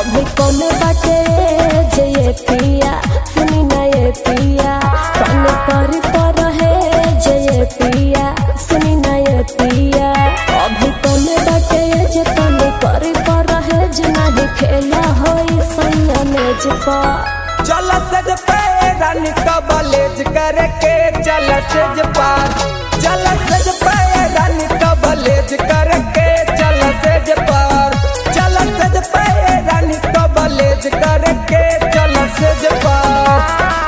अभी कौन बाटे जे ये पिया सुनी ना ये पिया कौन करी पर है जे ये पिया सुनी ना ये पिया अभी कौन बाटे जे कौन करी पर है जे नहीं खेला होई सैया मेज पर चल सज पे रानी कबलेज करके चल सज पार चल सज पे रानी कबलेज करके चल सज पार चल सज पे रानी कबलेज करके चल सज पार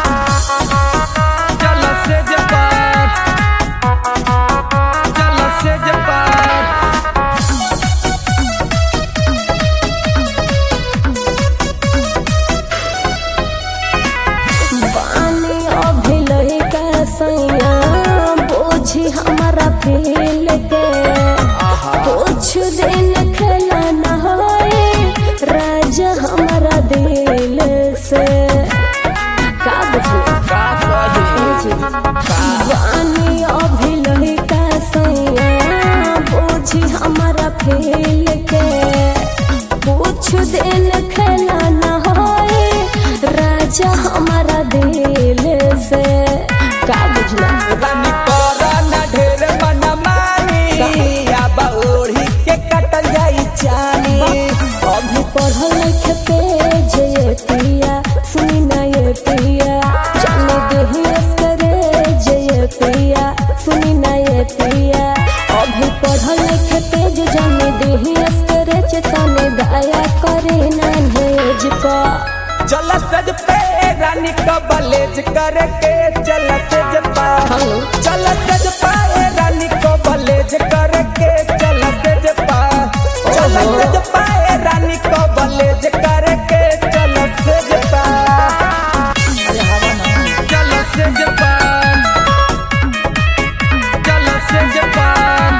चल सज पार चल सज पार बानी अभी लही का सैया बोझी हमारा फील के कुछ दिन खेला न होए राजा हमारा दिल से का बुझले बानी अभी लही का सैया बोझी हमारा फील के कुछ दिन खेला न होए राजा हमारा दिल से का बुझला रानी तोरा न ढेर मन मानी अब ओढ़ी के कटल जाई चानी अभी पढ़ल लिख पे जे पिया सुनी ना ये पिया जाने देही करे जे पिया सुनी ना ये पिया अभी पढ़ल लिख पे जे जाने देही करे चेतने दया करे ना भेज पा चल सज पे रानी कबलेज करके चल सज पा हेलो चल सज पाए रानी कबलेज करके चल सज पा चल ओहो। सज पाए रानी कबलेज करके चल सज पा चल सज पा चल सज पा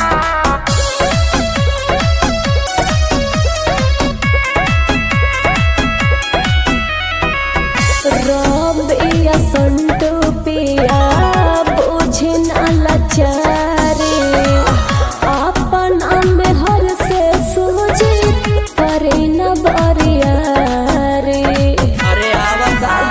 रबिया संतु पिया बुझे न लाचारी अपन में हर से सूझी करे न बरियारी अरे आवाज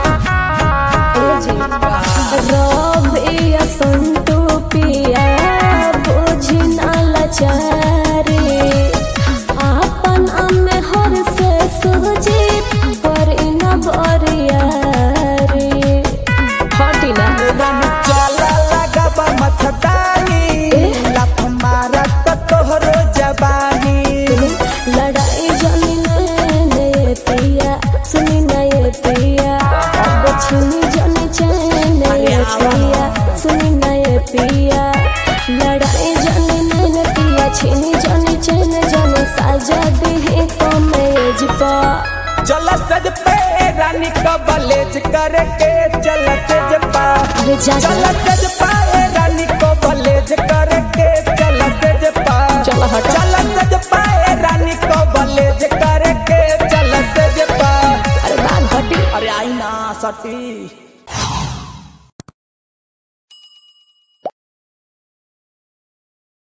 रबिया संतु पिया बुझे न लाचारी अपन में हर से सूझी करे न बरियारी हटी ना रानी चला लगब मथदानी लफ मारा तो तोहरो जबानी लड़ाई जानी नए पिया सुनी नए पिया अब छुनी जानी चैन नए पिया सुनी नए पिया लड़ाई जानी नए पिया छीनी जानी चैन जाने साजा दे कमेज पा चल सज पे रानी कबलेज करके चल सज पा अरे जा चल जा सज पाए रानी कबलेज करके चल सज पा चल हट। चल सज पाए रानी कबलेज करके चल सज पा अरे बात घटी अरे आई ना सटी